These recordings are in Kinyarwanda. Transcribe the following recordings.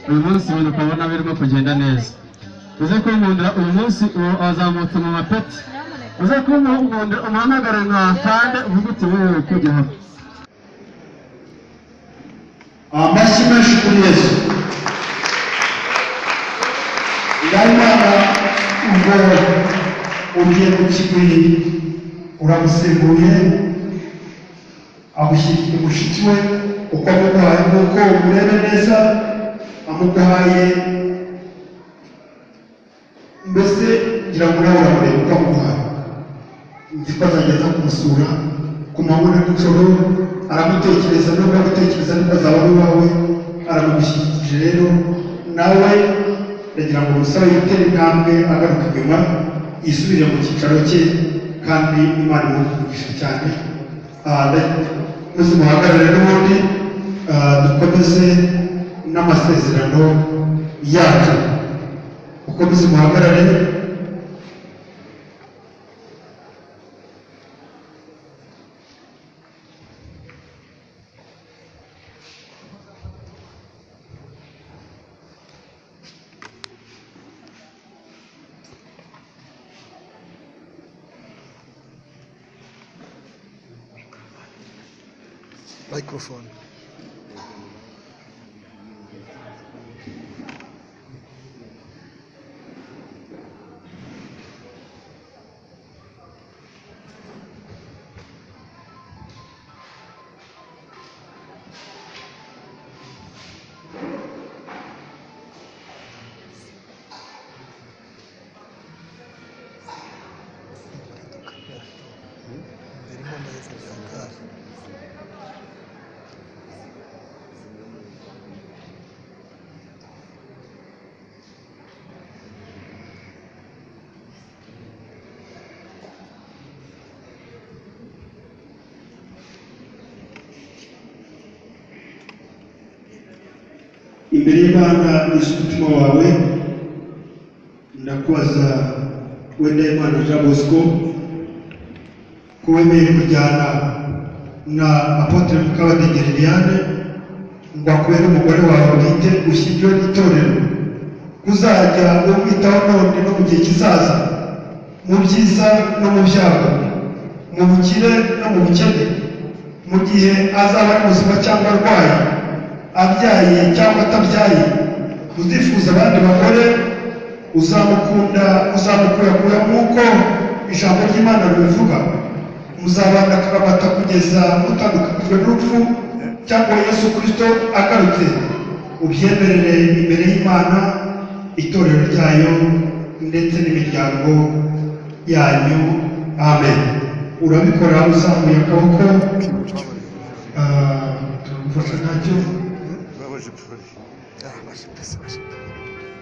uyu munsi ibintu ukabona birimo kugenda neza uze kunkundira uyu munsi uwo wazamutse mu mapeti uze kumunkundira umuhamagare nka kande uvuge uti wewe kujya hano amashyi menshi kuri yesu nyamara ubwo ugiye ku kibuye uramusimbuye amushyiriye mushiki we uko amugahaye nuko umurebe neza amugahaye mbese ngira ngo nawe uramureba uko amugahaye nzi ko azagenda kumusura ku manywa na nijoro aramutekereza nubwo amutekereza nubwo azaba ari uwawe aramumushyikirije rero nawe ndagira ngo umusore yitere intambwe agaruka inyuma yisubire mu cyicaro cye kandi imana imuvugisha cyane Ah, nda- mwese muhagarare n'ubundi ah, dukomeze n'amasezerano yacu ukomeze muhagarare microphone. Imbere mu mahepfo ya gare. imbere y'imana uje umutima wawe ndakubaza wenda imana jean bosco ko wemeye kujyana na apotre mukabadege liliane ngo akubere umugore wawe bwite ushyiriweho n'itorero kuzajya umwitaho none no mu gihe kizaza mu byiza no mu byago mu bukire no mu bukene mu gihe azaba ari muzima cyangwa arwaye abyaye cyangwa atabyaye uzifuza abandi bagore uzamukunda uzamukuyakura nk'uko ijambo ry'imana ribivuga muzabana akaramata kugeza mutandukanijwe n'urupfu cyangwa yesu kirisito agarutse ubyemerere imbere y'imana itorero ryayo ndetse n'imiryango yanyu amen urabikora uzamuye akaboko ah, turagufasha ntacyo Ouais, ouais, j'ai pleuré. Ah, ouais, j'ai pressé, ouais, j'ai pleuré.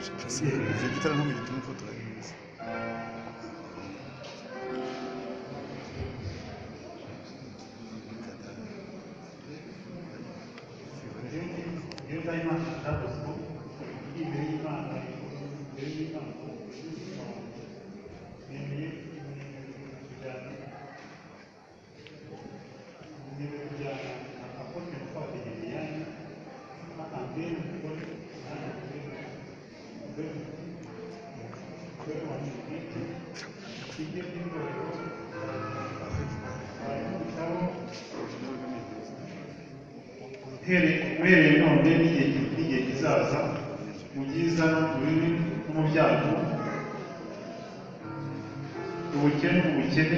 J'ai pressé. J'ai dit tellement, mais il était une faute, ouais. uhereye none n'igihe n'igihe kizaza mu byiza no mu bibi no mu byago ubukene mu bukene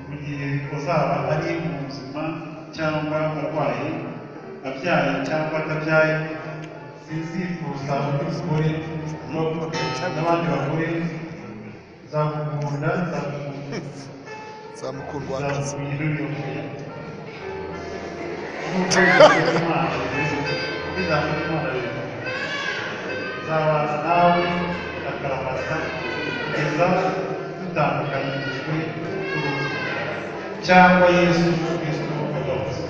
mu gihe uzaba ari mu buzima cyangwa arwaye abyaye cyangwa atabyaye sinzifuza umugore no n'abandi bagore zakugunda zakugunda nzamukundwa wakazi zaba nawe akaramata kugeza dutandukanyijwe n'urupfu cyangwa yesu kristo agarutse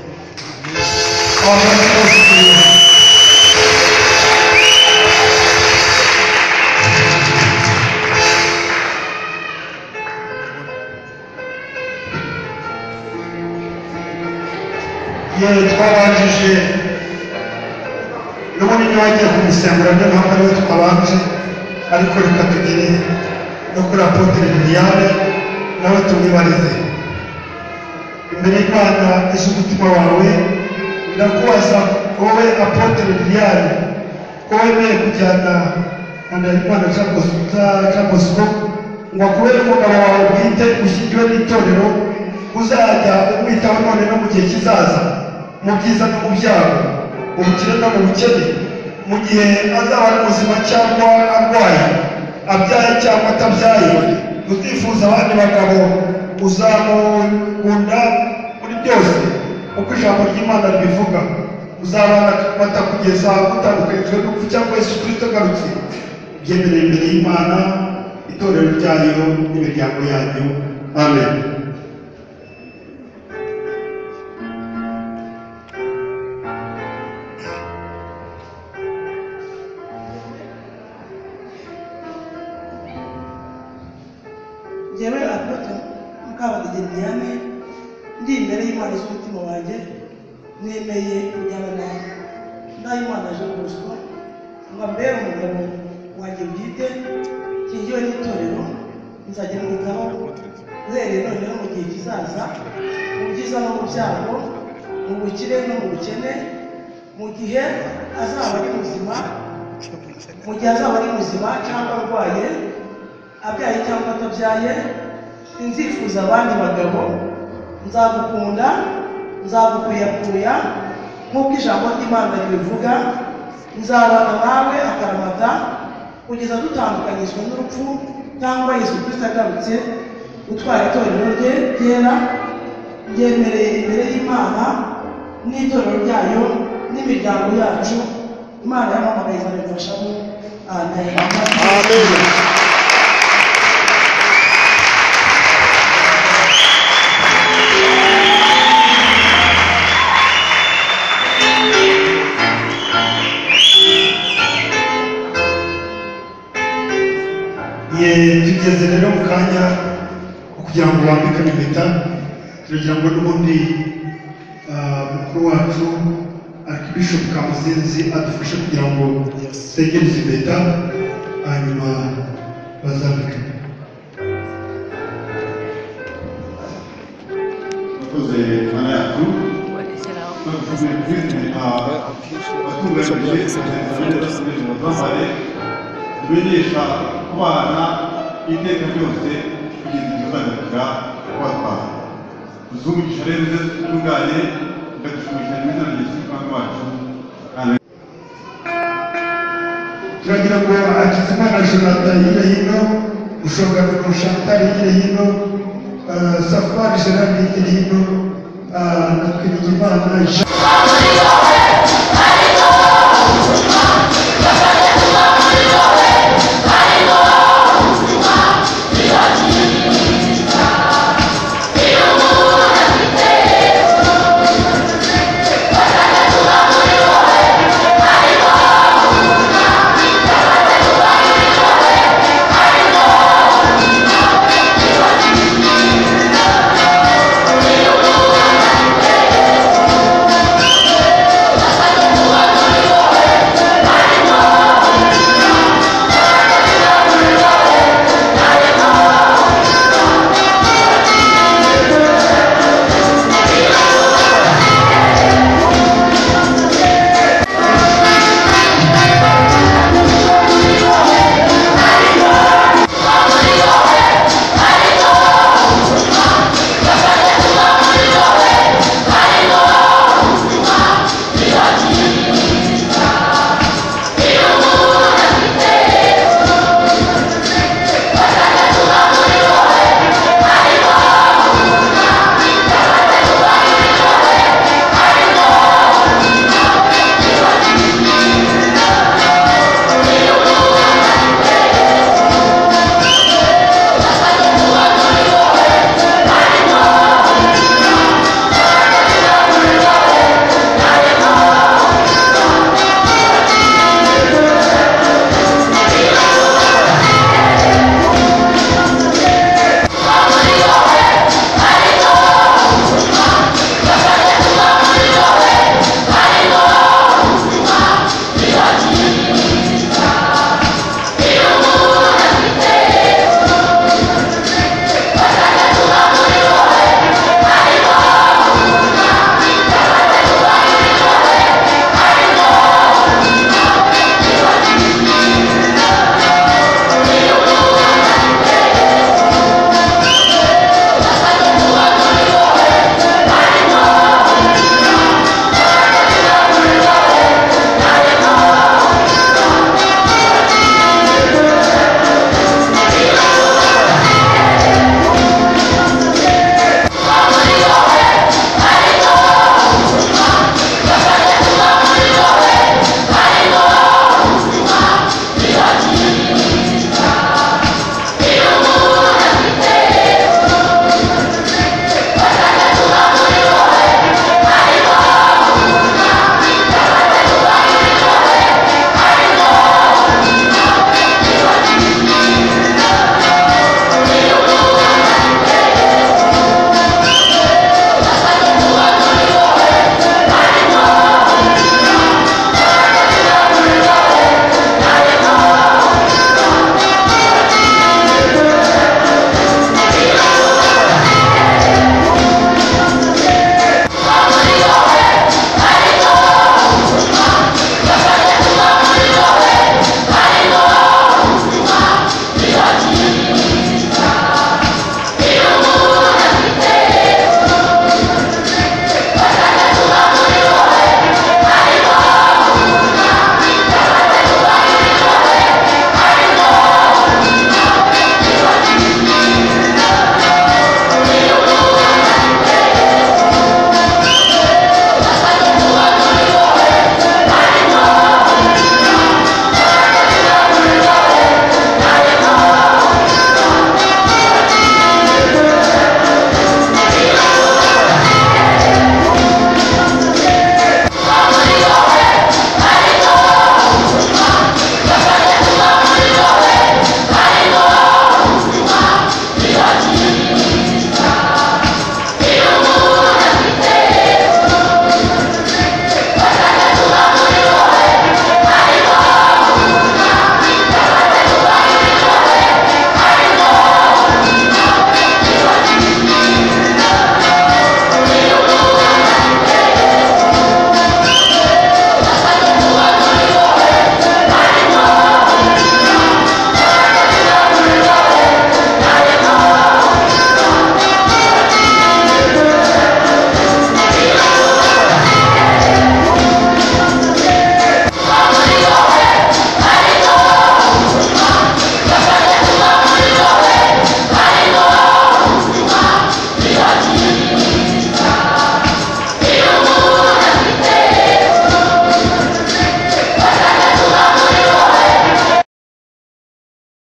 yewe twabanjije n'ubundi niba wagiye kumusembura niyo mpamvu ariwe twabanje ariko reka tugere no kuri apotire miliyari nawe tumwibarize imbere y'imana ejo umutima wawe ndakubaza wowe apotire miliyari ko wemeye kujyana na ndahimana cabosco ngo akubere umugabo wawe bwite ushyiriwe n'itorero uzajya umwitaho none no mu gihe kizaza mu byiza no mu byago mu bukire no mu bukene mu gihe azaba ari muzima cyangwa arwaye abyaye cyangwa atabyaye utifuza abandi bagabo uzamukunda muri byose uko ijambo ry'imana ribivuga uzabana amata kugeza utabukarijwe n'urupfu cyangwa yesu kristo agarutse byemereye imbere y'imana itorero ryayo n'imiryango yanyu amen njyewe apotre mukabadege diane ndi imbere y'imana z'umutima wanjye nemeye kujyana nawe ndayimana aje kubuswa ngo ambere umugabo wanjye bwite kingiwe n'itorero nzajya mwitaho uhereye noneho mu gihe kizaza mu byiza no mu byago mu bukire no mu bukene mu gihe azaba ari muzima mu gihe azaba ari muzima cyangwa arwaye abyaye cyangwa atabyaye sinzifuza abandi bagabo nzagukunda nzagukuyakuya nk'uko ijambo ry'imana ribivuga nzabana nawe akaramata kugeza dutandukanyijwe n'urupfu cyangwa yesu kristo agarutse gutwara itorero rye ryera ryemereye imbere y'imana n'itorero ryayo n'imiryango yacu imana yamamagaye izabimfashamo amen Amen. ye tugeze rero mu kanya ko kugira ngo bambikane impeta turagira ngo n'ubundi ah, mukuru wacu arikibishopu kamuzinzi adufashe kugira ngo segereze impeta hanyuma bazambikane abakoze mana yacu badushobora kwirinda abatunganije abaturage baduhaye tumenyesha kubana iteka ryose kugeza igihe uzagera watwaye tuzungurisha rero ibyo dutunganye tukadushumisha neza na yesu kandi wacu turagira ngo akizimana jonathan hirya hino ushobora gushantari hirya hino ah, safari gerard hirya hino ah, na twirigimana